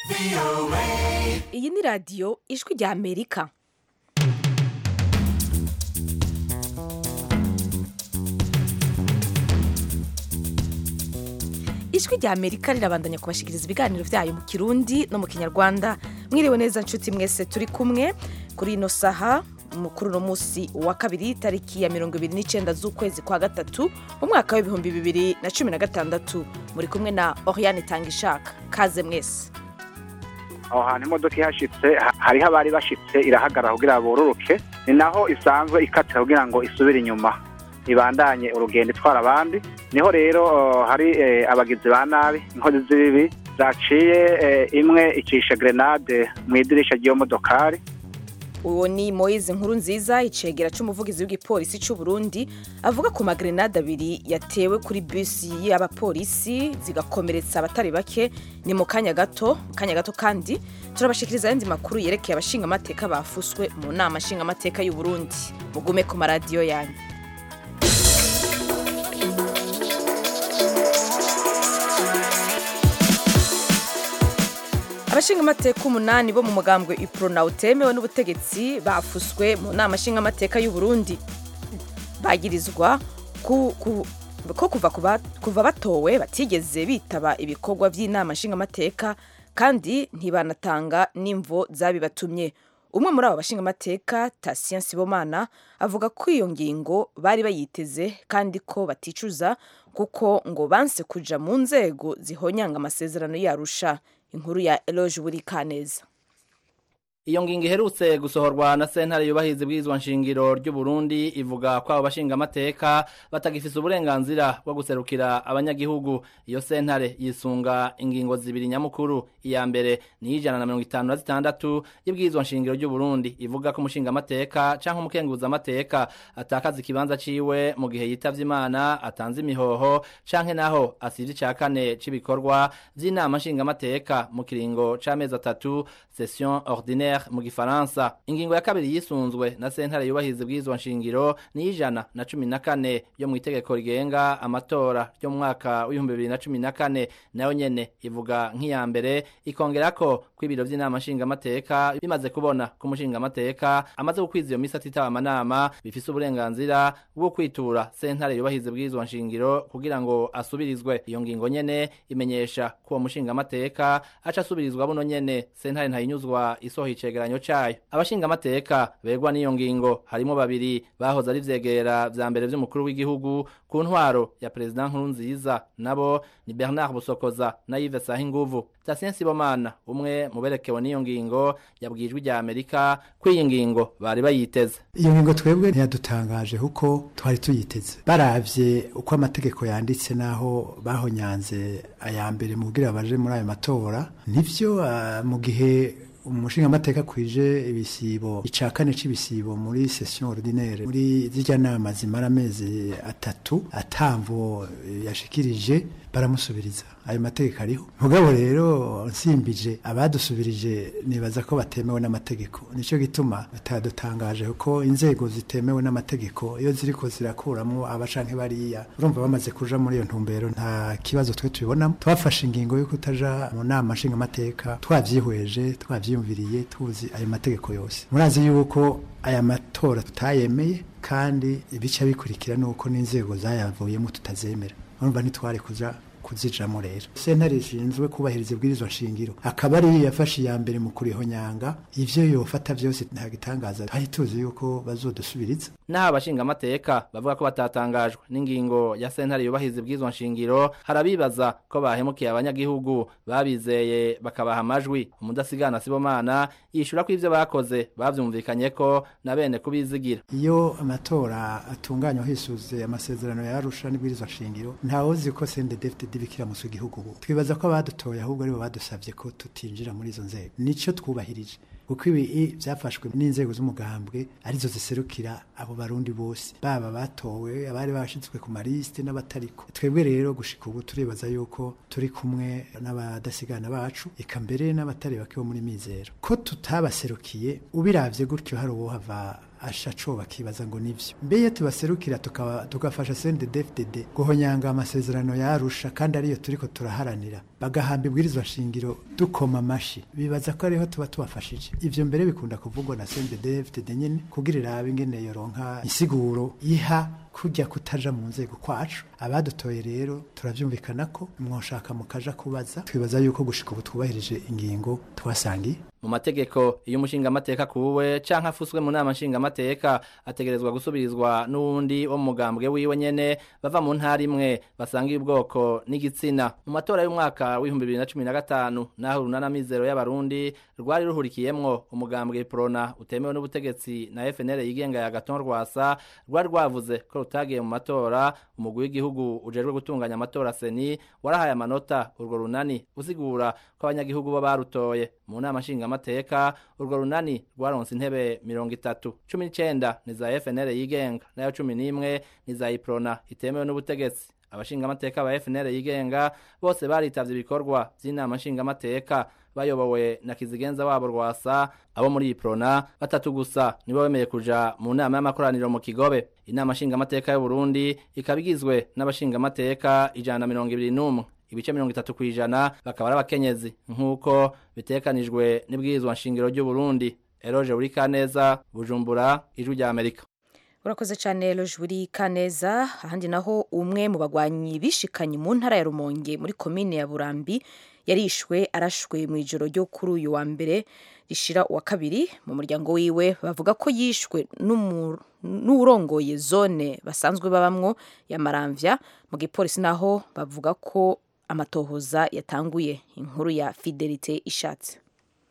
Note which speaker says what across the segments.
Speaker 1: iyi ni radiyo ijwi rya amerika ijwi rya amerika rirabandanya kubashikiriza ibiganiro byayo mu kirundi no mu kinyarwanda mwiriwe neza nshuti mwese turi kumwe kuri ino saha kuri uno munsi wa kabiri tariki ya mirongo ibiri n'icyenda z'ukwezi kwa gatatu mu mwaka w'ibihumbi bibiri na cumi na gatandatu muri kumwe na oriane tangishaka kaze mwese
Speaker 2: aho hantu imodoka ihashitse ha- hariho abari bashitse irahagarara kugira bororoke ni naho isanzwe ikatira kugira ngo isubire inyuma ibandanye urugendo itwara abandi niho rero uh, hari eh, abagizi ba nabi inkozi z'ibibi zaciye eh, imwe icisha grenade mu idirisha ry'iyo modokari
Speaker 1: uwo ni moyize nkuru nziza icegera c'umuvugizi w'igipolisi c'u Burundi avuga ku magrenade abiri yatewe kuri bisi y'abapolisi zigakomeretsa abatari bake ni mu kanya gato mu kanya gato kandi turabashikiriza ayandi makuru yerekeye abashingamateka bafuswe mu nama nshingamateka y'u Burundi mugume ku maradiyo yanyu abashingamateka umunani bo mu mugambwe iprona utemewe n'ubutegetsi bafuswe mu nama nshingamateka y'u Burundi bagirizwa ku, ku, ko kuva, kuba, kuva batowe batigeze bitaba ibikorwa by'inama nshingamateka kandi ntibanatanga n'imvo zabibatumye umwe muri abo bashingamateka Tatien Sibomana avuga ko iyo ngingo bari bayiteze kandi ko baticuza kuko ngo banse kuja mu nzego zihonyanga amasezerano yarusha inkuru ya Eloge Burikaneza
Speaker 3: Iyo ngingo iherutse gusohorwa na sentare yubahiriza ibwirizwa nshingiro ry'u Burundi ivuga ko abo bashinga amateka batagifise uburenganzira bwo guserukira abanyagihugu iyo sentare yisunga ingingo zibiri nyamukuru iya mbere ni ijana na mirongo itanu na zitandatu y'ibwirizwa nshingiro ry'u Burundi ivuga ko umushinga amateka canke umukenguza amateka atakaza ikibanza ciwe mu gihe yitavye Imana atanze imihoho canke naho asivye ica kane c'ibikorwa vy'inama nshinga amateka mu kiringo c'amezi atatu session ordinaire mu gifaransa ingingo ya kabiri yisunzwe na sentare yubahiriza ibwirizwa nshingiro ni ijana na cumi na kane yo mu itegeko rigenga amatora ryo mu mwaka w'ibihumbi bibiri na cumi na kane nayo nyene ivuga nk'iya mbere ikongerako ko ibiro vy'inama nshingamateka bimaze kubona ko umushingamateka amaze gukwiza iyo misi atitaba amanama bifise uburenganzira bwo kwitura sentare yubahiriza ibwirizwa nshingiro kugira ngo asubirizwe iyo ngingo nyene imenyesha ko uwo mushingamateka aca asubirizwa buno nyene sentare ntayinyuzwa isohoye icegeranyo cayo abashingamateka begwa n'iyo ngingo harimo babiri bahoze ari vyegera vya mbere vy'umukuru w'igihugu ku ntwaro ya perezida nkuru nziza nabo ni bernard busokoza na yves sahinguvu Tatien Sibomana umwe mu berekewe n'iyo ngingo yabwijwe rya Amerika ko iyi ngingo bari bayiteze
Speaker 4: iyo ngingo twebwe ntiyadutangaje kuko twari tuyiteze baravye uko amategeko yanditse naho bahonyanze aya mbere mu kugira baje muri ayo matora nivyo ah, mu gihe umushingamateka kwije ibisibo ica kane c'ibisibo muri session ordinaire muri zirya nama zimara amezi atatu atamvo eh, yashikirije baramusubiriza ayo mategeko ariho mugabo rero nsimbije abadusubirije nibaza ko batemewe n'amategeko nico gituma batadutangaje kuko inzego zitemewe n'amategeko iyo ziriko zirakuramo abacanke bariya urumva bamaze kuja muri iyo ntumbero nta kibazo twe tubibonamo twafashe ingingo yo kutaja mu nama nshingamateka twavyihweje twavyiyumviriye tuzi ayo mategeko yose murazi yuko aya matora tutayemeye kandi ibica bikurikira nuko n'inzego zayavuyemo tutazemera urumva ntitware kuja kuzijamo rero sentare ishinzwe kubahiriza ibwirizwa nshingiro akaba ari yafashe iya mbere mu kurihonyanga ivyo yofata vyose nta gitangaza twari tuzi yuko bazodusubiriza
Speaker 3: naho abashingamateka bavuga ko batatangajwe n'ingingo ya sentare yubahiriza ibwirizwa nshingiro harabibaza ko bahemukiye abanyagihugu babizeye bakabaha amajwi umudasigana sibomana yishura ko ivyo bakoze bavyumvikanye ko na bene kubizigira
Speaker 4: iyo amatora atunganywa hisuze amasezerano yarusha n'ibwirizwa nshingiro ntawozi ko CNDD-FDD bikira musu igihugu ubu twibaza ko abadutoye ahubwo aribo badusavye ko tutinjira muri izo nzego nico twubahirije kuko ibi byafashwe n'inzego z'umugambwe arizo ziserukira abo barundi bose baba batowe abari bashizwe ku malisite n'abatariko twebwe rero gushika ubu turibaza yuko turi kumwe n'abadasigana bacu eka mbere n'abatari bake bo muri mizero ko tutabaserukiye ubiravye gutyo hari uwo hava asha co bakibaza ngo nivyo mbeye tubaserukira tukaba tugafasha CNDD-FDD guhonyanga amasezerano yarusha kandi ariyo turiko turaharanira bagahamba ibwirizwa shingiro dukoma amashi bibaza ko ariho tuba tubafashije ivyo mbere bikunda kuvugwa na CNDD-FDD nyene kugira irabe ingene yoronka insiguro iha kujya kutaja mu nzego kwacu abadutoye rero turavyumvikana ko mwoshaka mukaja kubaza twibaza yuko gushika ubu twubahirije ingingo twasangiye
Speaker 3: mu mategeko iyo umushingamateka kuwe canke afuswe mu nama nshingamateka ategerezwa gusubirizwa n'uwundi wo mu mugambwe wiwe nyene bava mu ntara imwe basangiye ubwoko n'igitsina mu matora y'umwaka w'ibihumbi bibiri na cumi na gatanu naho urunana mizero y'abarundi rwari ruhurikiyemwo umugambwe prona utemewe n'ubutegetsi na FNL yigenga ya Gaton Rwasa rwari rwavuze ko rutagiye mu matora umugwi w'igihugu ujejwe gutunganya amatora seni warahaye amanota urwo runani usigura ko abanyagihugu bo barutoye mu nama nshingamateka urwo runani rwaronse intebe mirongo itatu cumi n'icenda ni za FNL yigenga nayo cumi n'imwe ni za iprona itemewe n'ubutegetsi abashingamateka ba FNL yigenga bose baritavye ibikorwa vy'inama nshingamateka bayobowe na kizigenza wabo rwasa abo muri iprona batatu gusa nibo bemeye kuja mu nama y'amakoraniro mu kigobe inama nshingamateka y'u Burundi ikaba igizwe n'abashingamateka ijana na mirongo ibiri n'umwe ibice mirongo itatu ku ijana bakaba ari abakenyezi nk'uko bitekanijwe n'ibwirizwa nshingiro ry'u Burundi Eroje Urikaneza Bujumbura ijwi rya Amerika
Speaker 1: urakoze cyane Lojuri Kaneza ahandi naho umwe mu bagwanyi bishikanye mu ntara ya Rumonge muri komine ya Burambi yarishwe arashwe mu ijoro ryo kuri uyu wa mbere rishira uwa kabiri mu muryango wiwe bavuga ko yishwe n'uwurongoye zone basanzwe babamwo ya Maramvya mu gipolisi naho bavuga ko amatohoza yatanguye inkuru ya Fidelite ishatse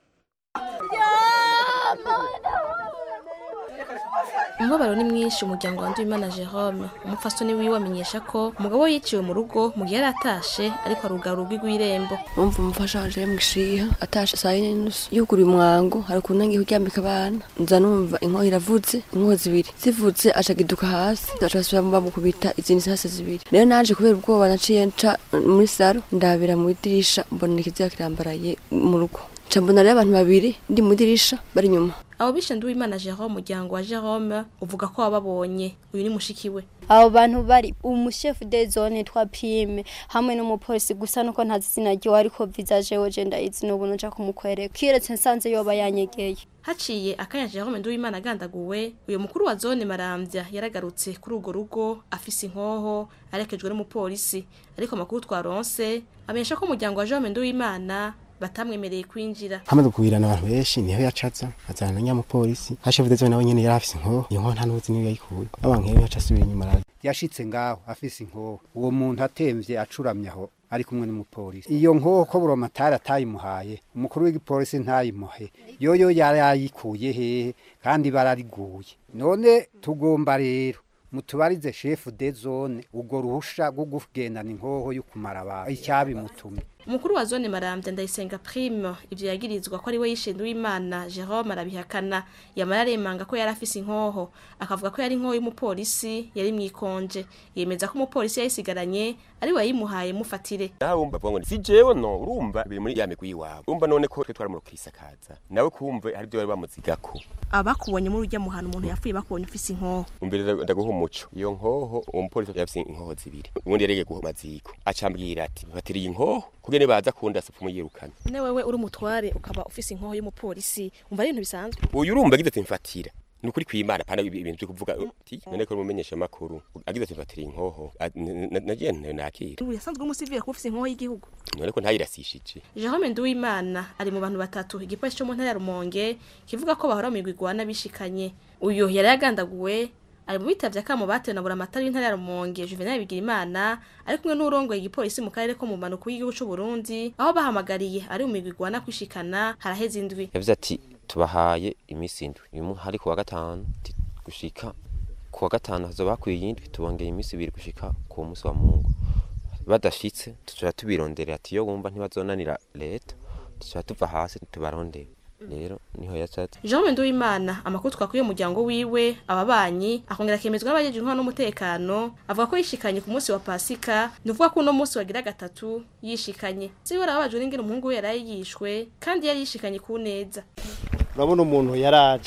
Speaker 5: umubabaro ni mwinshi umuryango wa Ndwimana Jerome umupfasoni wiwe amenyesha ko umugabo yiciwe mu rugo mu gihe yari atashe ariko arugara urugi rw'irembo
Speaker 6: umva umufasha wanje yamushiha atashe saa yine n'inusu yuguruye umwango hari ukuntu nangiye kuryambika abana nza numva inkoho iravuze inkoho zibiri zivutse aca giduka hasi aca asubira bamukubita izindi hasi zibiri rero naje kubera ubwoba naciye nca muri saro ndabira mu idirisha mbona ikiziga kirambaraye mu rugo nca mbona rero abantu babiri ndi mu idirisha bari inyuma
Speaker 5: abo bishe Nduwimana Jerome umuryango wa Jerome uvuga ko wababonye uyu ni mushiki we
Speaker 7: abo bantu bari umushefu de zone twa pime hamwe n'umupolisi gusa nuko ntazi izina ryiwe ariko visage we je ndayizi n'ubu nja kumukwereka kiretse nsanze yoba yanyegeye
Speaker 5: haciye akanya Jerome Nduwimana agandaguwe uyu mukuru wa zone Maramvya yaragarutse kuri urwo rugo afise inkoho arekejwe n'umupolisi ariko amakuru twaronse amenyesha ko umuryango wa Jerome Nduwimana batamwemereye kwinjira
Speaker 8: hamaze kugwirana abantu benshi niho yacaza azana na nyamupolisi hashefu dezo nawe nyene yari afise inkoho iyo nkoho nta n'uzi niyo yayikuye abankeyo yaca asubira inyuma araza
Speaker 9: yashitse ngaho afise inkoho uwo muntu atemvye acuramye aho ari kumwe n'umupolisi iyo nkoho ko buromatari atayimuhaye umukuru w'igipolisi ntayimuhe yoyo yari yayikuye hehe kandi barariguye none tugomba rero mutubarize shefu de zone ubwo ruhusha rwo kugendana inkoho yo kumara abantu icyabimutumye
Speaker 5: umukuru wa zone Maramvya ndayisenga prime ivyo yagirizwa ko ari we yishe Nduwimana Jerome arabihakana yamara aremanga ko yari afise inkoho akavuga ko yari inkoho y'umupolisi yari mwikonje yemeza ko umupolisi yayisigaranye ari we yayimuhaye mufatire
Speaker 10: nawe wumva vuga ngo si jewe no urumva biri muri ya migwi iwabo urumva none ko twe twaramurukisakaza nawe kumve hari byo bari bamuzigako
Speaker 5: abakubonye muri urya muhana umuntu yapfuye bakubonye ufise inkoho
Speaker 10: umbere ndaguha umuco iyo nkoho uwo mupolisi yafise inkoho zibiri ubundi yarege guha maziko acambwira ati batiriye inkoho kugene baza kunda se kumuyirukana
Speaker 5: ne wewe uri umutware ukaba ufise inkoho y'umupolisi umva ari ibintu bisanzwe
Speaker 10: uyu urumva agize ati mfatira ni ukuri kwimana pana ibintu byo kuvuga uti none ko umumenyesha makuru agize ati mfatira inkoho nagiye nakira
Speaker 5: ubu yasanzwe umusivile kuba ufise inkoho y'igihugu
Speaker 10: none ko ntayirasishije
Speaker 5: Jerome Nduwimana ari mu bantu batatu igipolisi cyo mu ntara ya Rumonge kivuga ko bahora mu igwigwana bishikanye uyu yari yagandaguwe ari mu bitavye akamo batewe na buramatari w'intara ya Rumonge Juvenal Bigirimana ari kumwe n'urongoye igipolisi mu karere ko mu manuko y'igihugu c'u Burundi aho bahamagariye ari mu migwigwana kwishikana haraheze indwi
Speaker 11: yavuze ati tubahaye iminsi indwi uyu hari kuwa gatanu gushika kuwa gatanu hazoba hakwiye indwi tubongeye iminsi ibiri gushika ku munsi wa mungu badashitse tuca tubironderera ati iyo wumva ntibazonanira leta tuca tuva hasi tubarondere rero niho yasatse
Speaker 5: Jean Nduwimana amakuru twakuye umuryango wiwe ababanyi akongera akemezwa n'abajeje intwaro n'umutekano avuga ko yishikanye ku munsi wa Pasika nuvuga ko uno munsi wagira gatatu yishikanye siwe arabajwe n'ingene umuhungu we yari yishwe kandi yari yishikanye ku neza
Speaker 12: urabona umuntu yaraje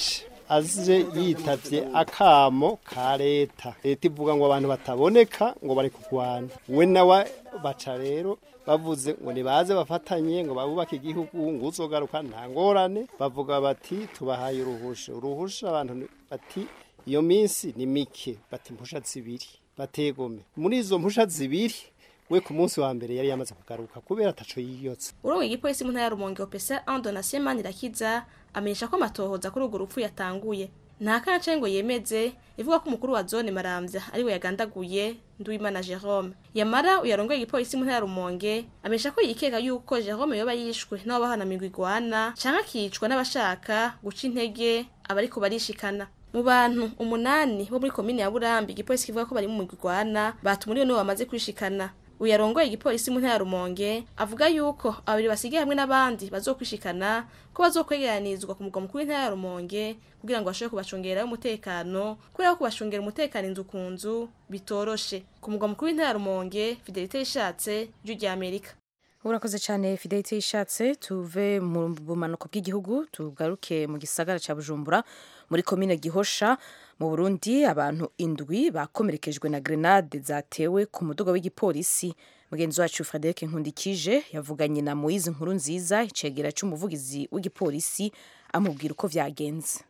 Speaker 12: aje yitavye akamo ka leta leta ivuga ngo abantu bataboneka ngo bari kurwana we nawe baca rero bavuze ngo nibaze bafatanye ngo babubake igihugu ngo uzogaruka nta ngorane bavuga bati tubahaye uruhusha uruhusha abantu ni- bati iyo minsi ni mike bati impusha zibiri bategome muri izo mpusha zibiri we ku munsi wa mbere yari yamaze kugaruka kubera ataco yiyotse
Speaker 5: urongoye igipolisi mu ntara ya rumonge opesa andonasiyo manirakiza amenyesha ko amatohoza kuri urwo rupfu yatanguye nta kanca ngo yemeze ivuga ko umukuru wa zone maramvya ariwe yagandaguye nduwimana jerome yamara uyarongoye igipolisi mu ntara ya rumonge amenyesha ko yikeka yuko jerome yoba yishwe n'ababahanamigwa igwana canke akicwa n'abashaka guca intege abariko barishikana mu bantu umunani bo muri komine ya burambi igipolisi kivuga ko bari mu migwi igwana batumuriwe nibo bamaze kwishikana uyarongoye igipolisi mu ntara ya rumonge avuga yuko abiri basigaye hamwe n'abandi bazokwishikana ko bazokwegeranizwa ku mugwa mukuru w'intara ya rumonge kugira ngo bashobore kubacungerayo umutekano kubera ko kubacungera umutekano inzu ku nzu bitoroshe ku mugwa mukuru w'intara ya rumonge fidelite yishatse ijwi rya amerika
Speaker 1: urakoze cyane fidelite yishatse tuve mu bumanuko bw'igihugu tugaruke mu gisagara cya bujumbura muri komine gihosha mu burundi abantu indwi bakomerekejwe na grenade zatewe ku muduga w'igipolisi mugenzi wacu frederic nkundikije yavuganye na moise nkuru nziza icegera cy'umuvugizi w'igipolisi amubwira uko byagenze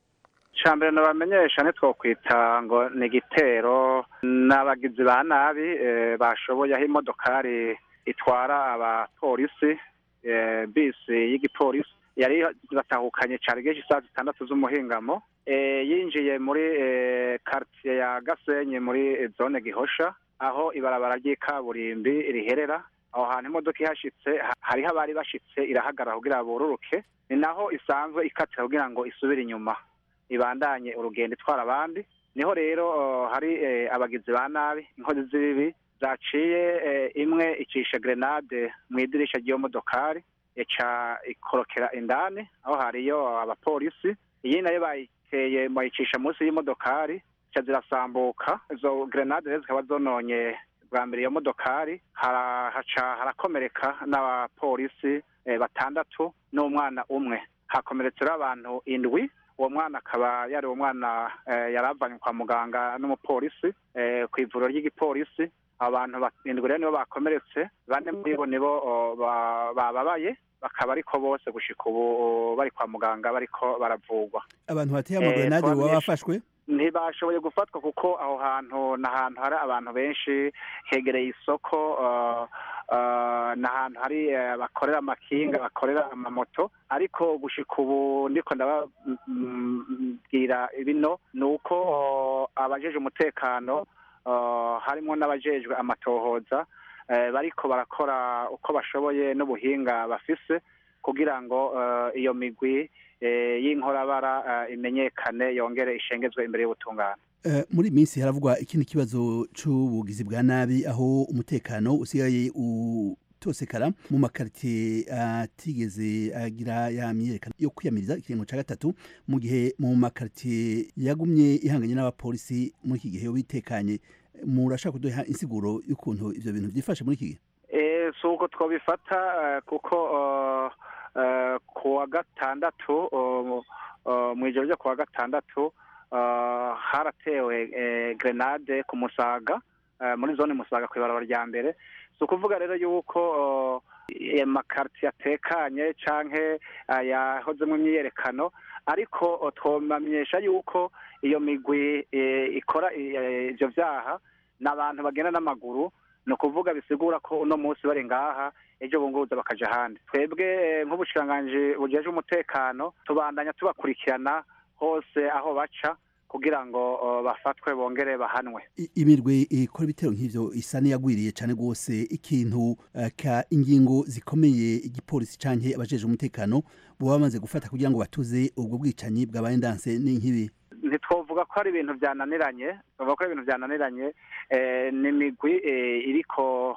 Speaker 2: mbere nabamenyesha ntitwokwita ngo ni igitero n'abagizi ba nabi eh, bashoboye aho imodokari itwara abapolisi eh, bisi y'igipolisi yari batahukanye cyane igihe cy'isaha zitandatu z'umuhingamo eh, yinjiye muri eh, quartier ya gasenyi muri eh, zone gihosha aho ibarabara ry'ikaburimbi riherera aho hantu imodoka ihashitse ha- hariho abari bashitse irahagarara kugira bururuke ni naho isanzwe ikatira kugira ngo isubire inyuma ibandanye urugendo itwara abandi niho rero uh, hari eh, abagizi ba nabi inkozi z'ibibi zaciye eh, imwe icisha grenade mu idirisha ry'iyo modokari ica ikorokera indani aho hariyo abapolisi iyi nayo bayiteye bayicisha munsi y'imodokari zica zirasambuka izo grenade rero zikaba zononye bwa mbere iyo modokari hara- haca harakomereka n'abapolisi eh, batandatu n'umwana umwe hakomeretse rero abantu indwi uwo mwana akaba yari umwana eh, yari avanywe kwa muganga n'umupolisi eh, ku ivuriro ry'igipolisi abantu barindwi rero nibo bakomeretse bane muri bo nibo oh, ba- bababaye bakaba ariko bose gushika ubu oh, bari kwa muganga bariko baravurwa
Speaker 13: abantu bateye
Speaker 2: Eh,
Speaker 13: amagrenade baba
Speaker 2: twamenyesha-
Speaker 13: bafashwe
Speaker 2: ntibashoboye gufatwa kuko aho hantu ni ahantu hari abantu benshi hegereye isoko uh, uh, ni ahantu hari eh, bakorera amakinga bakorera amamoto ariko gushika ubu ndiko ndababwira bino ni uko uh, abajeje umutekano uh, harimo n'abajejwe amatohoza eh, bariko barakora uko bashoboye n'ubuhinga bafise kugira ngo eh, iyo migwi eh, y'inkorabara eh, imenyekane yongere ishengezwe imbere y'ubutungane
Speaker 13: Eh, muri iyi minsi haravugwa ikindi kibazo c'ubugizi bwa nabi aho umutekano usigaye utosekara mu makaritiye atigeze agira ya myiyerekano yo kwiyamiriza ikiringo ca gatatu mu gihe mu makaritiye yagumye ihanganye n'abapolisi muri iki gihe bitekanye murashaka kuduha insiguro y'ukuntu ivyo bintu vyifashe muri iki gihe
Speaker 2: Eh, si uko twabifata eh, kuko eh, eh, ku wa gatandatu eh, eh, mu ijoro ryo ku wa gatandatu eh, haratewe eh, grenade ku musaga eh, muri zone musaga ku ibarabara rya mbere si ukuvuga rero yuko eh, amakaritiye atekanye canke yahozemo imyiyerekano ariko eh, twobamenyesha yuko iyo migwi eh, ikora eh, ivyo vyaha ni abantu bagenda n'amaguru ni ukuvuga bisigura ko uno munsi bari ngaha ejo bunguruza bakaja ahandi twebwe eh, nk'ubushikiranganji bujejwe umutekano tubandanya tubakurikirana hose aho baca kugira ngo eh, bafatwe bongere bahanwe
Speaker 13: I- imirwi ikora ibitero nk'ivyo isa n'iyagwiriye cane rwose ikintu eh, ka ingingo zikomeye igipolisi canke abajeje umutekano boba bamaze gufata kugira ngo batuze ubwo bwicanyi bwabaye ndanse n'inkibi
Speaker 2: ntitwovuga ko ari ibintu byananiranye twavuga ko ari ibintu byananiranye eh, ni imigwi eh, iriko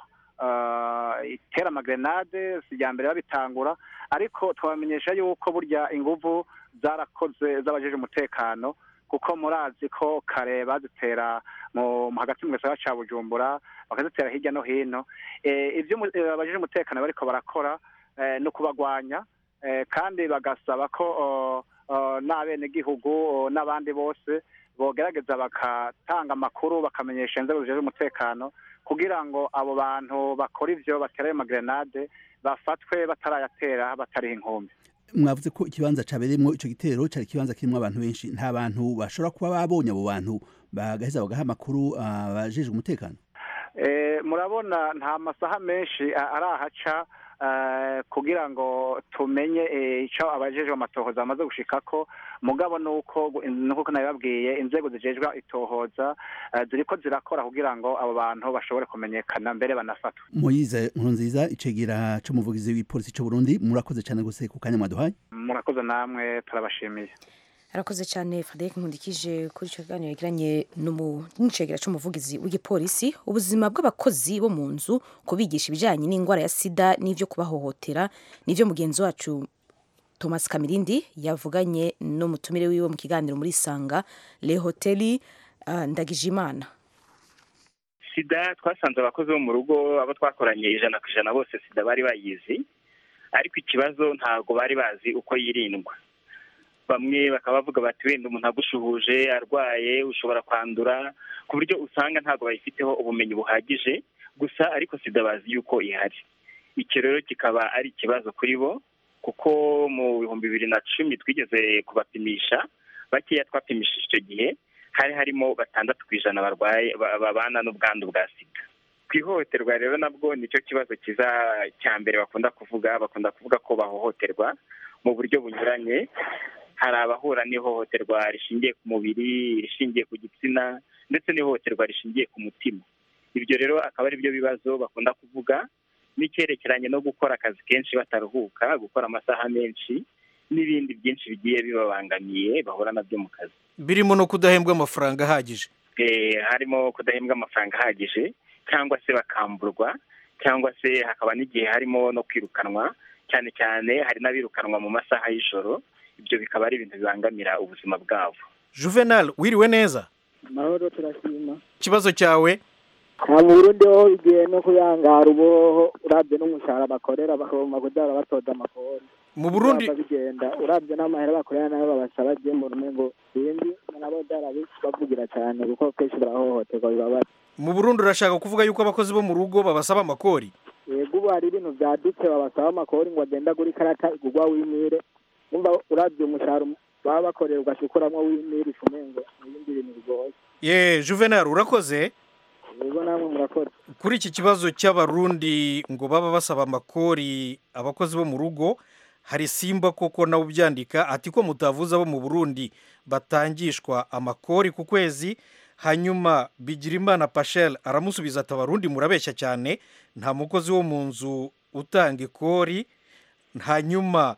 Speaker 2: eh, itera amagrenade si irya mbere babitangura ariko twabamenyesha yuko burya inguvu zarakoze z'abajeje umutekano kuko murazi ko kare bazitera mu mu- hagati mu gisagara ca bujumbura bakazitera hirya no hino Eh, ivyo umu- eh, abajeje umutekano bariko barakora eh, ni ukubagwanya eh, kandi bagasaba ko oh, eh, n'abenegihugu eh, n'abandi bose bogerageza bagatanga amakuru bakamenyesha inzego zijejwe umutekano kugira ngo abo bantu bakora ivyo batera ayo magrenade bafatwe batarayatera batariho inkumbi
Speaker 13: mwavuze ko ikibanza cabereyemwo ico gitero cari ikibanza kirimwo abantu benshi nta bantu bashobora kuba babonye abo bantu bagaheza bagaha amakuru abajejwe umutekano
Speaker 2: Eh, murabona nta masaha menshi a- arahaca eh, kugira ngo tumenye eh, ico abajejwe amatohoza bamaze gushikako mugabo nuko nuko nabibabwiye inzego zijejwe itohoza eh, ziriko zirakora kugira ngo abo bantu bashobore kumenyekana mbere banafatwe
Speaker 13: moyize nkuru nziza icegera c'umuvugizi w'ipolisi c'u burundi murakoze cane gose ku kanya mwaduhaye
Speaker 2: murakoze namwe turabashimiye
Speaker 1: arakoze cyane frederic nkundikije kuri icyo kiganiro yagiranye n'umu- n'icegera cy'umuvugizi w'igipolisi ubuzima bw'abakozi bo mu nzu kubigisha ibijyanye n'indwara ya sida n'ibyo kubahohotera n'ibyo mugenzi wacu thomas kamirindi yavuganye n'umutumire wiwe mu kiganiro muri sanga le hoteli uh, ndagijimana
Speaker 14: sida twasanze abakozi bo mu rugo abo twakoranye ijana ku ijana bose sida bari bayizi ariko ikibazo ntabwo bari bazi uko yirindwa bamwe bakaba bavuga bati wenda umuntu agushuhuje arwaye ushobora kwandura ku buryo usanga ntabwo bayifiteho ubumenyi buhagije gusa ariko sida bazi yuko ihari icyo rero kikaba ari ikibazo kuri bo kuko mu bihumbi bibiri na cumi twigeze kubapimisha bakeya twapimishije icyo gihe hari harimo batandatu ku ijana barwaye ba- babana n'ubwandu bwa sida ku ihohoterwa rero nabwo nicyo kibazo kiza cya mbere bakunda kuvuga bakunda kuvuga ko bahohoterwa mu buryo bunyuranye hari abahura n'ihohoterwa rishingiye ku mubiri rishingiye ku gitsina ndetse n'ihohoterwa rishingiye ku mutima ibyo rero akaba ari byo bibazo bakunda kuvuga n'icyerekeranye no gukora akazi kenshi bataruhuka gukora amasaha menshi n'ibindi byinshi bigiye bibabangamiye bahura nabyo mu kazi
Speaker 15: birimo no kudahembwa amafaranga ahagije
Speaker 14: Eh, harimo kudahembwa amafaranga ahagije cyangwa se bakamburwa cyangwa se hakaba n'igihe harimo no kwirukanwa cyane cyane hari n'abirukanwa mu masaha y'ijoro ibyo bikaba ari ibintu bibangamira ubuzima bwabo
Speaker 15: juvenal wiriwe neza
Speaker 16: amahoro turashima
Speaker 15: ikibazo cyawe
Speaker 16: nta mu burundi ho igihe no kuyangara uboho urabye n'umushahara bakorera bakagomba kudara batoza amakori
Speaker 15: mu burundi
Speaker 16: Byaba bigenda urabye n'amahera bakorera nayo babasaba agiye mu rume ngo bindi nabo bavugira cyane kuko kenshi barahohoterwa bibabaza
Speaker 15: mu burundi urashaka kuvuga yuko abakozi bo mu rugo babasaba amakori
Speaker 16: yego ubu hari ibintu byadutse babasaba amakori ngo agende agura ikarata igurwa w'imire umva urabye umushahara baba bakorera ugashukuramo w'imire ifumengo ibindi bintu bigoye
Speaker 15: ye juvenal urakoze
Speaker 16: yego namwe murakora
Speaker 15: kuri iki kibazo cy'abarundi ngo baba basaba amakori abakozi bo mu rugo hari simba koko nawe ubyandika ati ko mutavuze abo mu burundi batangishwa amakori ku kwezi hanyuma bigirimana pashel aramusubiza ati abarundi murabeshya cyane nta mukozi wo mu nzu utanga ikori hanyuma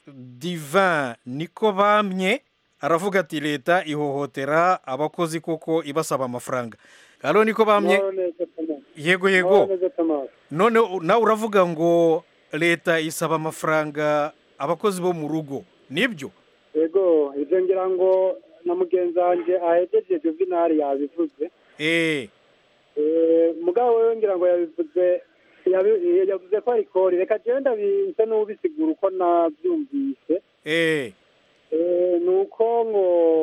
Speaker 15: divin niko bamye aravuga ati leta ihohotera abakozi koko ibasaba amafaranga hano niko bamye yego yego none u- nawe uravuga ngo leta isaba amafaranga abakozi bo mu rugo nibyo
Speaker 17: yego ibyo ngira ngo na mugenzi wanjye ahegeje juvenali yabivuze
Speaker 15: eee
Speaker 17: Eh, mugabo wewe ngira ngo yabivuze yabi- yavuze ko ari kori reka jewe ndabinse n'ubisigura uko nabyumvise
Speaker 15: eee
Speaker 17: Eh, ni uko ngo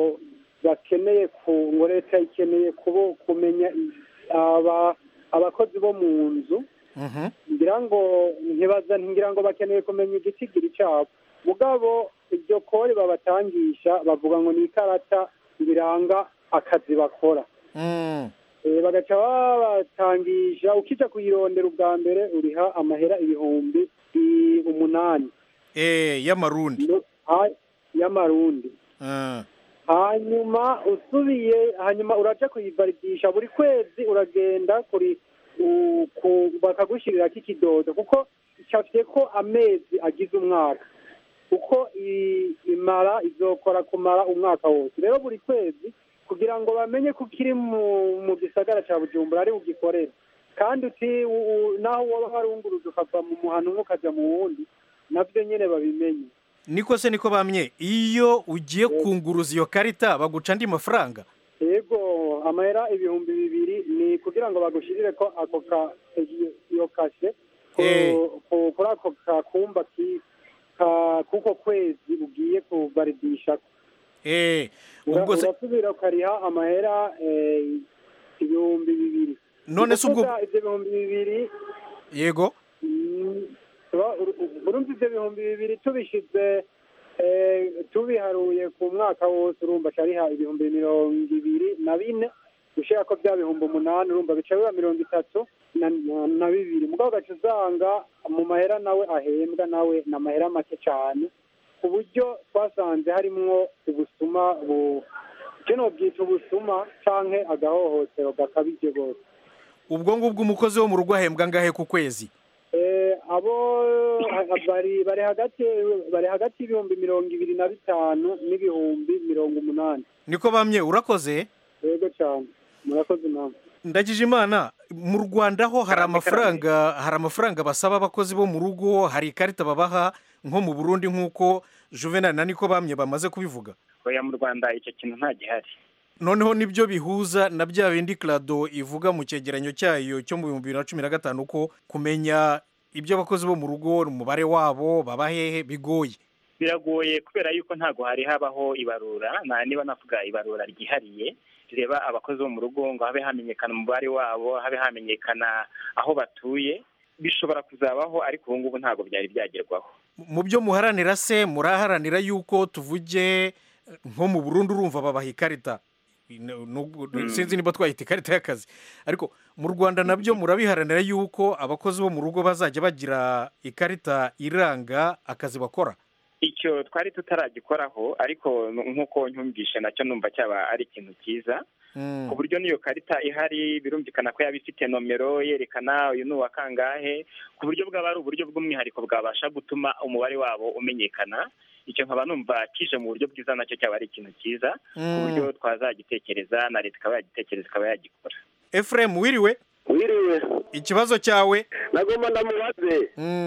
Speaker 17: bakeneye ku ngo leta ikeneye kubo kumenya i- aba abakozi bo mu nzu ngira ngo ntibaza ngira ngo bakeneye kumenya igitigiri cyabo mugabo iryo kori babatangisha bavuga ngo ni ikarata biranga akazi bakora Eh, bagaca babatangisha ukija kuyirondera ubwa mbere uriha amahera ibihumbi i- umunani
Speaker 15: eee y'amarundi
Speaker 17: Ha- y'amarundi
Speaker 15: Ah.
Speaker 17: hanyuma usubiye hanyuma uraja kuyivalidisha buri kwezi uragenda kuri u- ku- bakagushirirako ikidodo kuko icafye ko amezi agize umwaka kuko i- imara izokora kumara umwaka wose rero buri kwezi kugira ngo bamenye ko ukiri mu mu gisagara ca bujumbura ari ugikorera kandi uti u- u- naho woba warunguruza ukava mu muhano umwe ukaja mu wundi navyo nyene babimenye
Speaker 15: niko se niko bamye iyo ugiye kunguruza iyo karita baguca andi mafaranga
Speaker 17: yego amahera ibihumbi bibiri ni kugira ngo bagushirire ko ako ka iyo- iyo kashe ku-
Speaker 15: Eh.
Speaker 17: ku- kuri ako kakumba ki- ka- kuko kwezi ugiye kubaridisha
Speaker 15: eh
Speaker 17: Ura-
Speaker 15: ubwo se
Speaker 17: urasubira ukariha amahera eh, ibihumbi bibiri
Speaker 15: None se ubwo-
Speaker 17: Ukuvuga ivyo bihumbi bibiri
Speaker 15: yego
Speaker 17: mm, uba- ur- urumva ivyo bihumbi bibiri tubishize eh, tubiharuye ku mwaka wose urumva cariha ibihumbi mirongo ibiri na bine gushira ko bya bihumbi umunani urumva bica biba mirongo itatu na, na, na bibiri mugabo ugaca usanga mu mahera nawe ahembwa nawe ni amahera make cane ku buryo twasanze harimwo ubusuma bu kino bwita ubusuma canke agahohotero gakabije rwose
Speaker 15: ubwo ngubwo umukozi wo mu rugo ahembwa ngahe ku kwezi
Speaker 17: Eh, abo bari bari hagati bari hagati y'ibihumbi mirongo ibiri na bitanu n'ibihumbi mirongo umunani
Speaker 15: niko bamye urakoze
Speaker 17: yego cyane murakoze namwe
Speaker 15: ndagije imana mu rwanda ho hari amafaranga hari amafaranga basaba abakozi bo mu rugo hari ikarita babaha nko mu burundi nk'uko juvenal na niko bamye bamaze kubivuga
Speaker 14: oya mu rwanda icyo kintu nta gihari
Speaker 15: noneho nibyo bihuza na bya bindi clado ivuga mu cyegeranyo cyayo cyo mu bihumbi bibiri na cumi na gatanu ko kumenya ibyo abakozi bo mu rugo umubare wabo baba hehe bigoye
Speaker 14: biragoye kubera yuko ntabwo hari habaho ibarura na niba navuga ibarura ryihariye rireba abakozi bo mu rugo ngo habe hamenyekana umubare wabo habe hamenyekana aho batuye bishobora kuzabaho ariko ubu ngubu ntabwo byari byagerwaho
Speaker 15: mu byo muharanira se muraharanira yuko tuvuge nko mu burundu urumva babaha ikarita Nubwo-
Speaker 14: Mm.
Speaker 15: sinzi niba twahita ikarita y'akazi ariko mu rwanda nabyo murabiharanira yuko abakozi bo mu rugo bazajya bagira ikarita iranga akazi bakora
Speaker 14: icyo twari tutaragikoraho ariko n- nk'uko ntumvishe nacyo numva cyaba ari ikintu cyiza ku buryo n'iyo karita ihari birumvikana ko yaba ifite nomero yerekana uyu ni uwa kangahe ku buryo bwaba ari uburyo bw'umwihariko bwabasha gutuma umubare wabo umenyekana icyo nkaba numva kije mu buryo bwiza nacyo cyaba ari ikintu cyiza ku
Speaker 15: Mm.
Speaker 14: buryo twazagitekereza na leta ikaba yagitekereza ikaba yagikora
Speaker 15: efuremu wiriwe
Speaker 18: wiriwe
Speaker 15: ikibazo cyawe
Speaker 18: nagomba ndamubaze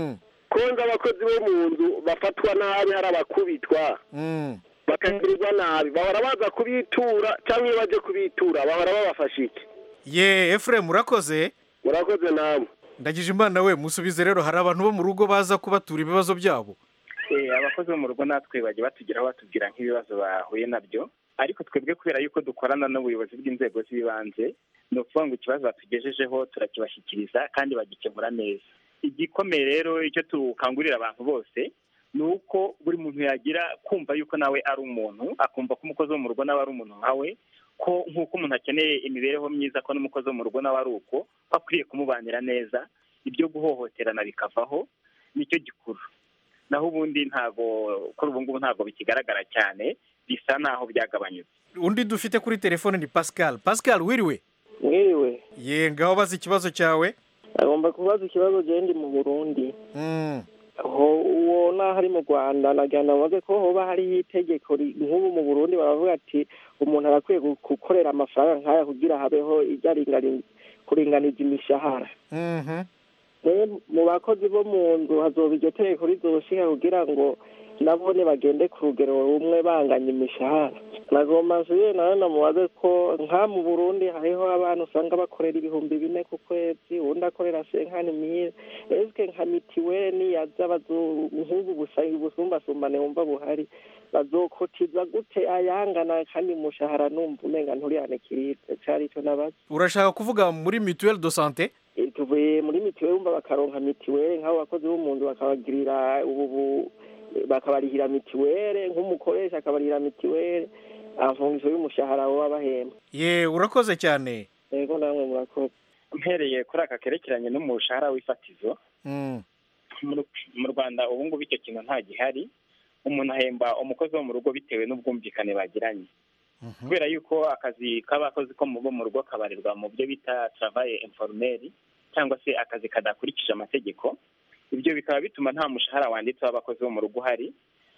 Speaker 18: ko nzi abakozi bo mu nzu bafatwa nabi hari abakubitwa bakagirirwa nabi bahora baza kubitura cyangwa iyo baje kubitura bahora babafasha iki
Speaker 15: ye efuremu urakoze
Speaker 18: murakoze namwe
Speaker 15: ndagije imana we musubize rero hari abantu bo mu rugo baza kubatura ibibazo byabo
Speaker 14: Eh, abakozi bo mu rugo natwe bajya batugeraho batubwira nk'ibibazo bahuye nabyo ariko twebwe kubera yuko dukorana n'ubuyobozi bw'inzego z'ibanze ni ukuvuga ngo ikibazo batugejejeho turakibashyikiriza kandi bagikemura neza igikomeye rero icyo tukangurira abantu bose ni uko buri muntu yagira kumva yuko nawe ari umuntu akumva ko umukozi wo mu rugo nawe ari umuntu nkawe ko nk'uko umuntu akeneye imibereho myiza ko n'umukozi wo mu rugo nawe ari uko ko akwiriye kumubanira neza ibyo guhohoterana bikavaho nicyo gikuru naho ubundi ntabwo kuri ubu ngubu ntabwo bikigaragara cyane bisa naho byagabanyutse
Speaker 15: undi dufite kuri telefone ni pascal pascal wiriwe
Speaker 19: mwiriwe
Speaker 15: ye ngaho baza ikibazo cyawe
Speaker 19: agomba kubaza ikibazo genda mu burundi
Speaker 15: Mm.
Speaker 19: ho uwo naho ari mu rwanda nagira ngo bavuge ko hoba hariho itegeko ri- nk'ubu mu burundi baravuga ati umuntu arakwiye gu- gukorera amafaranga nk'aya kugira habeho ibyaringani- kuringaniza imishahara
Speaker 15: Mhm.
Speaker 19: rero mu bakozi bo mu nzu hazoba iryo tegeko rizoshika kugira ngo nabone bagende ku rugero rumwe banganya imishahara nagomba nsubire nawe namubaze ko nka mu burundi hariho abantu usanga bakorera ibihumbi bine ku kwezi uwundi akorera senkani mire esike nka mitiweli niyaza bazo- nk'ubu busa- ubusumbasumbane wumva buhari bazokotiza gute ayangana kandi umushahara numva umenga nturihanikiribwe cari ico nabaza
Speaker 15: urashaka kuvuga muri mutuelle de santé
Speaker 19: Eh, tuvuye muri mitiweli wumva bakaronka mitiweli nk'abo bakozi bo mu nzu bakabagirira ubu bu- bakabarihira mitiweli nk'umukoresha akabarihira mitiweli amfungizo y'umushahara baba bahemba
Speaker 15: ye urakoze cyane
Speaker 19: yego namwe murakoze
Speaker 14: mpereye kuri aka kerekeranye n'umushahara w'ifatizo
Speaker 15: Mm.
Speaker 14: mu- mu rwanda ubu ngubu icyo kintu nta gihari umuntu ahemba umukozi wo mu rugo bitewe n'ubwumvikane bagiranye kubera yuko akazi k'abakozi ko mu bo mu rugo kabarirwa mu byo bita travaye informeri cyangwa se akazi kadakurikije amategeko ibyo bikaba bituma nta mushahara wanditse w'abakozi bo mu rugo uhari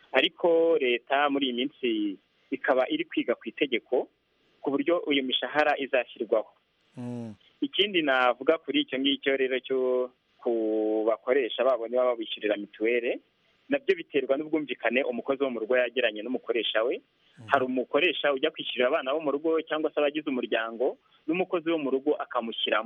Speaker 14: ariko leta muri iyi minsi ikaba iri kwiga ku itegeko ku buryo iyo mishahara izashyirwaho ikindi navuga kuri icyo ngicyo rero cyo ku bakoresha babo niba babishyurira mituweli nabyo biterwa n'ubwumvikane umukozi wo mu rugo yagiranye n'umukoresha we hari umukoresha ujya kwishyurira abana bo mu rugo cyangwa se abagize umuryango n'umukozi wo mu rugo akamushyiramo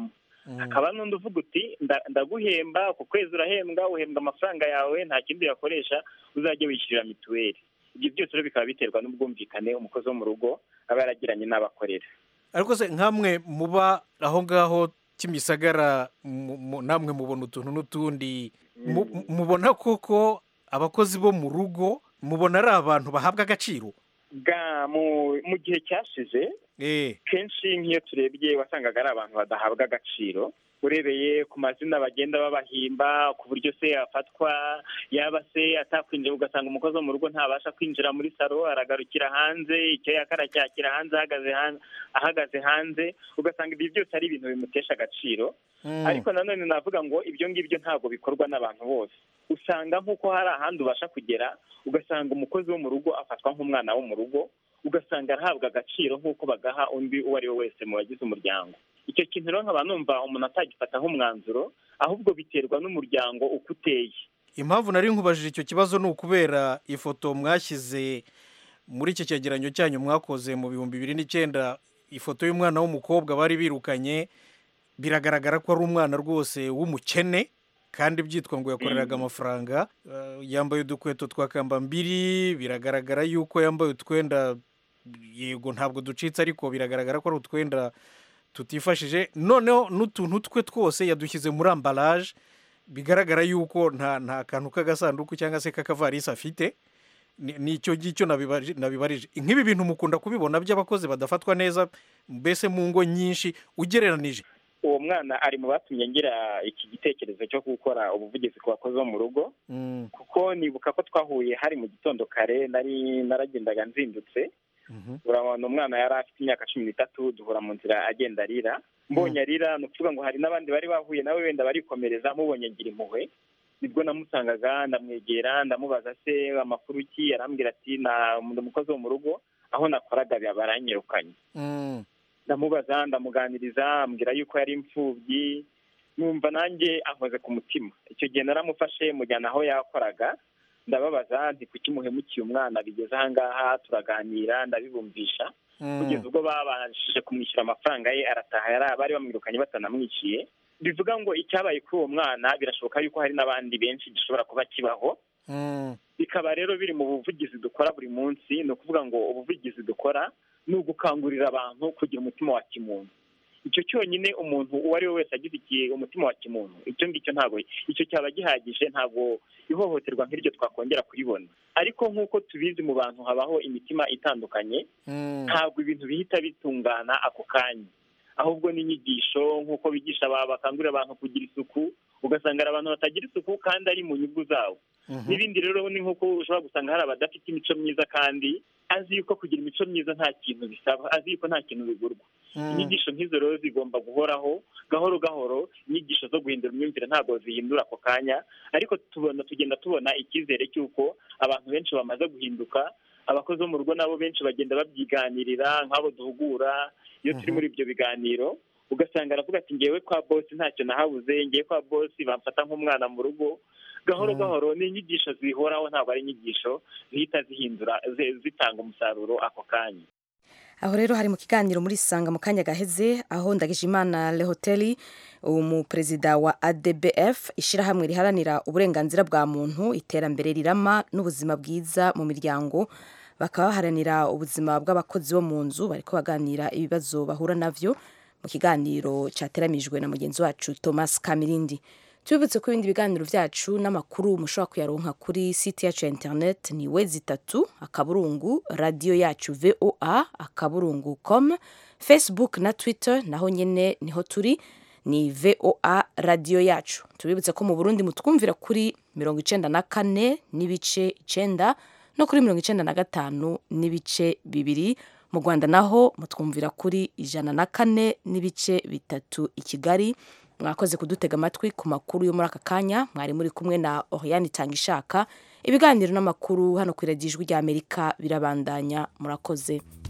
Speaker 14: hakaba n'undi uvuga uti "Nda- ndaguhemba ku kwezi urahembwa uhembwa amafaranga yawe nta kindi uyakoresha uzajya wishyurira mituweli ibyo byose rero bikaba biterwa n'ubwumvikane umukozi wo mu rugo aba yaragiranye n'abakorera
Speaker 15: ariko se nkamwe muba aho ngaho kimisagara mu- mu- namwe mubona utuntu n'utundi mu- mubona koko abakozi bo mu rugo mubona ari abantu bahabwa agaciro
Speaker 14: bwa mu mu gihe cyashize kenshi nk'iyo turebye wasangaga ari abantu badahabwa agaciro urebeye ku mazina bagenda babahimba ku buryo se afatwa yaba se atakwinjira ugasanga umukozi wo mu rugo ntabasha kwinjira muri salo aragarukira hanze icyo yakara cyakira hanze ahagaze hanze ahagaze hanze ugasanga ibyo byose ari ibintu bimutesha agaciro ariko nanone navuga ngo ibyo ngibyo ntabwo bikorwa n'abantu bose usanga nk'uko hari ahandi ubasha kugera ugasanga umukozi wo mu rugo afatwa nk'umwana wo mu rugo ugasanga arahabwa agaciro nk'uko bagaha undi uwo ari we wese mu bagize umuryango icyo kintu rero nkaba numva umuntu atagifata nk'umwanzuro ahubwo biterwa n'umuryango uko uteye
Speaker 15: impamvu nari nkubajije icyo kibazo ni ukubera ifoto mwashyize muri iki cyegeranyo cyanyu mwakoze mu bihumbi bibiri n'icyenda ifoto y'umwana w'umukobwa bari birukanye biragaragara ko ari umwana rwose w'umukene kandi byitwa ngo yakoreraga amafaranga Eh, yambaye udukweto twa kambambiri biragaragara yuko yambaye utwenda yego ntabwo ducitse ariko biragaragara ko ari utwenda tutifashije noneho n'utuntu twe twose yadushyize muri ambaraje bigaragara yuko nta nta kantu k'agasanduku cyangwa se k'akavarisi afite Ni- nicyo ngicyo nabibaji- nabibarije nk'ibi bintu mukunda kubibona by'abakozi badafatwa neza mbese mu ngo nyinshi ugereranije
Speaker 14: uwo mwana ari mu batumye ngira iki gitekerezo cyo gukora ubuvugizi ku bakozi bo mu rugo kuko nibuka ko twahuye hari mu gitondo kare nari naragendaga nzindutse urabona umwana yari afite imyaka cumi n'itatu duhura mu nzira agenda arira mbonye arira ni ukuvuga ngo hari n'abandi bari bahuye nawe wenda barikomereza mubonye ngira impuhwe nibwo namusangaga ndamwegera ndamubaza se amakuru ki arambwira ati na ndi umukozi wo mu rugo aho nakoraga baranyirukanye ndamubaza ndamuganiriza ambwira yuko yari imfubyi numva nanjye ankoze ku mutima icyo gihe naramufashe mujyana aho yakoraga ndababaza nti kuki muhemukiye umwana bigeze aha ngaha turaganira ndabibumvisha kugeza ubwo babashije kumwishyura amafaranga ye arataha yari bari bamwirukanye batanamwishyuye bivuga ngo icyabaye kuri uwo mwana birashoboka yuko hari n'abandi benshi gishobora kuba kibaho bikaba rero biri mu buvugizi dukora buri munsi ni ukuvuga ngo ubuvugizi dukora ni ugukangurira abantu kugira umutima wa kimuntu icyo cyonyine umuntu uwo ari we wese agifitiye umutima wa kimuntu icyo ngicyo ntabwo icyo cyaba gihagije ntabwo ihohoterwa nk'iryo twakongera kuribona ariko nk'uko tubizi mu bantu habaho imitima itandukanye ntabwo ibintu bihita bitungana ako kanya ahubwo n'inyigisho nk'uko bigisha aba bakangurira abantu kugira isuku ugasanga hari abantu batagira isuku kandi ari mu nyungu zabo n'ibindi rero ni nk'uko ushobora gusanga hari abadafite imico myiza kandi azi yuko kugira imico myiza nta kintu bisaba azi yuko nta kintu bigurwa inyigisho nk'izo rero zigomba guhoraho gahoro gahoro inyigisho zo guhindura imyumvire ntabwo zihindura ako kanya ariko tubona tugenda tubona icyizere cy'uko abantu benshi bamaze guhinduka abakozi bo mu rugo nabo benshi bagenda babyiganirira nk'abo duhugura iyo turi muri ibyo biganiro ugasanga aravuga ati ngewe kwa bosi ntacyo nahabuze ngewe kwa bosi bamfata nk'umwana mu rugo gahoro gahoro ni inyigisho zihoraho ntabwo ari inyigisho zihita zihindura zi- zitanga umusaruro ako kanya
Speaker 1: aho rero hari mu kiganiro muri sanga mu kanya gaheze aho ndagijimana lehoteli umuperezida wa adbf ishyirahamwe riharanira uburenganzira bwa muntu iterambere rirama n'ubuzima bwiza mu miryango bakaba baharanira ubuzima bw'abakozi bo mu nzu bariko baganira ibibazo bahura navyo mu kiganiro cyateramijwe na mugenzi wacu thomas kamirindi tubibutse ko ibindi biganiro byacu n'amakuru mushobora kuyaronka kuri site yacu ya internet ni wezi itatu akaburungu radiyo yacu voa akaburungu com facebook na twitter naho nyine niho turi ni voa radiyo yacu tubibutse ko mu burundi mutwumvira kuri mirongo icenda na kane n'ibice icenda no kuri mirongo icenda na gatanu n'ibice bibiri mu rwanda naho mutwumvira kuri ijana na kane n'ibice bitatu i kigali mwakoze kudutega amatwi ku makuru yo muri aka kanya mwari muri kumwe na oriyani itanga ishaka ibiganiro n'amakuru hano ku iradiyo ijwi ry'amerika birabandanya murakoze